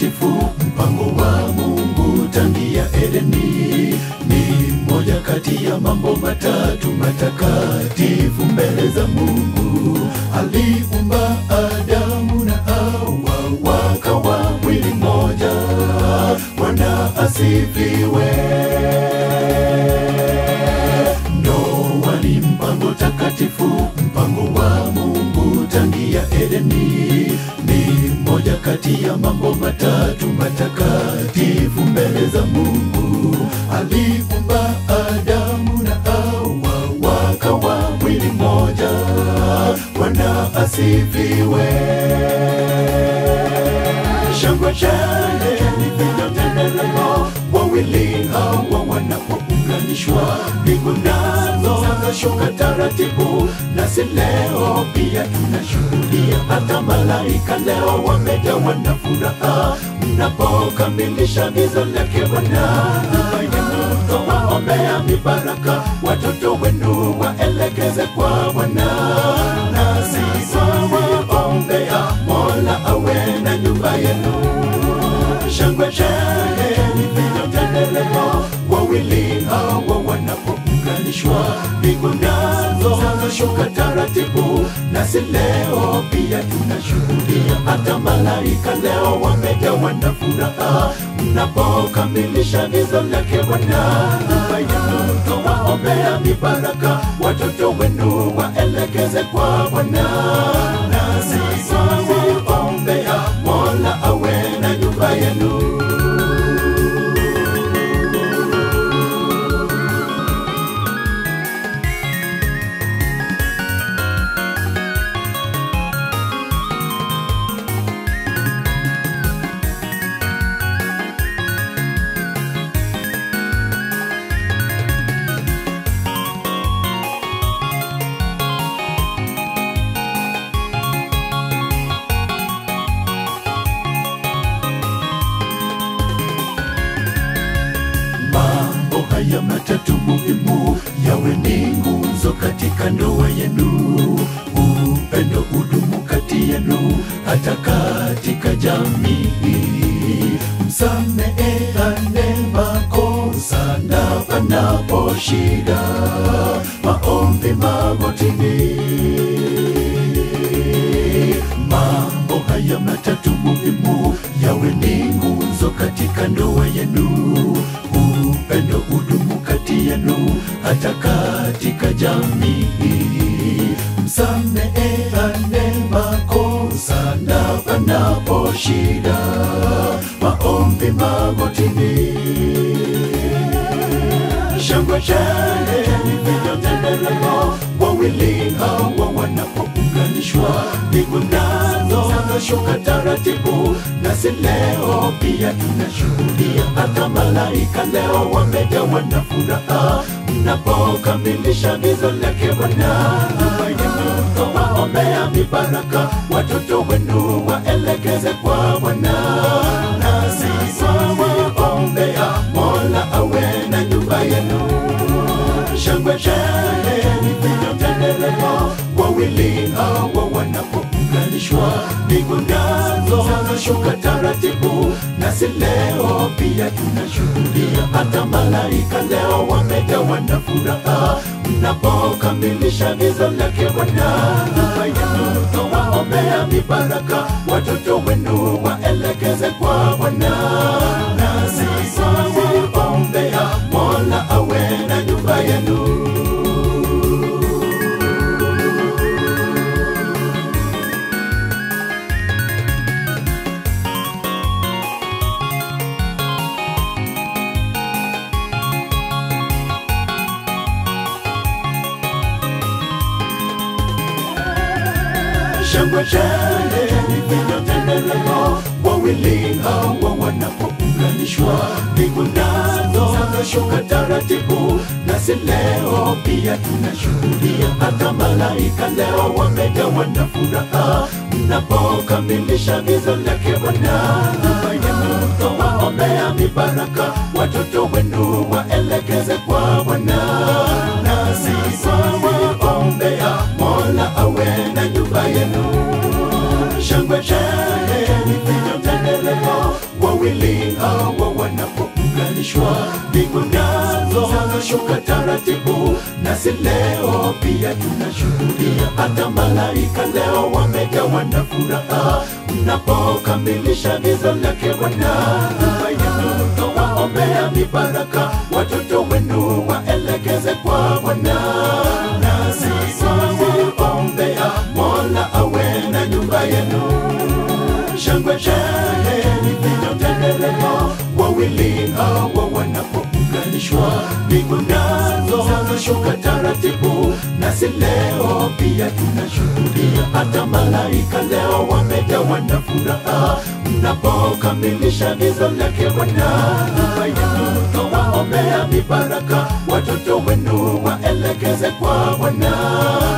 mtakatifu, mpango wa Mungu tangia Edeni ni moja kati ya mambo matatu matakatifu mbele za Mungu. Aliumba Adamu na Hawa wakawa mwili mmoja. Bwana asifiwe. Ndoa ni mpango takatifu, mpango wa Mungu tangia Edeni ni moja kati ya mambo matatu matakatifu mbele za Mungu. Aliumba Adamu na Hawa wakawa mwili mmoja. Bwana asifiwe. Shangwe shangwe ni vinyoteleleo, wawili hawa wanapounganishwa, mbingu nazo zashuka taratibu, nasi leo pia tunashuhudia. Hata malaika leo wamejawa na furaha mnapokamilisha gizo lake Bwana. Nyumba yenu twawaombea mibaraka, watoto wenu waelekeze kwa Bwana, nasi twawaombea Mola awe na nyumba yenu. Shangwe shangwe ni vinyoteleleo, wawili hawa wanapounganishwa, mbingu nazo zashuka taratibu, nasi leo pia tunashuhudia. Hata malaika leo wamejawa na furaha mnapokamilisha gizo lake Bwana. Nyumba yenu twawaombea mibaraka, watoto wenu waelekeze kwa Bwana, nasi twawaombea Mola awe na nyumba yenu. Mambo haya matatu muhimu yawe ni nguzo katika ndoa yenu, upendo udumu kati yenu, hata katika jamii. Msameheane makosa na panapo shida, maombi magotini. Mambo haya matatu muhimu yawe ni nguzo katika ndoa yenu, upendo udumu kati yenu, hata katika jamii. Msameheane makosa na panapo shida, maombi magotini. Shangwe shangwe ni vinyoteleleo, wawili hawa wanapounganishwa, mbingu nazo zashuka taratibu, nasi leo pia tunashuhudia. Hata malaika leo wamejawa na furaha mnapokamilisha gizo lake Bwana. Nyumba yenu twawaombea mibaraka, watoto wenu waelekeze kwa Bwana, nasi twawaombea Mola awe na nyumba yenu. Shangwe shangwe ni vinyoteleleo, wawili hawa wanapounganishwa, mbingu nazo zashuka taratibu, nasi leo pia tunashuhudia. Hata malaika leo wamejawa na furaha mnapokamilisha gizo lake Bwana. Nyumba yenu twawaombea mibaraka, watoto wenu waelekeze kwa Bwana, nasi twawaombea Mola awe na nyumba yenu. Shangwe shangwe ni vinyoteleleo, wawili hawa wanapounganishwa, mbingu nazo zashuka taratibu, nasi leo pia tunashuhudia. Hata malaika leo wamejawa na furaha mnapokamilisha gizo lake Bwana. Nyumba yenu twawaombea mibaraka, watoto wenu waelekeze kwa Bwana, nasi twawaombea Mola awe na nyumba yenu. Shangwe shangwe ni vinyoteleleo, zashuka taratibu, nasi leo pia tunashuhudia. Hata malaika leo wamejawa na furaha mnapokamilisha agizo lake Bwana. Nyumba yenu twawaombea mibaraka, watoto wenu waelekeze kwa Bwana. Nasi twawaombea Mola awe na nyumba yenu shangwe shangwe vinyotendeleo wawili hawa wanapounganishwa mbingu nazo zashuka taratibu nasi leo pia tunashuhudia hata malaika leo wamejawa na furaha mnapokamilisha agizo lake bwana nyumba yenu twawaombea mibaraka watoto wenu waelekeze kwa bwana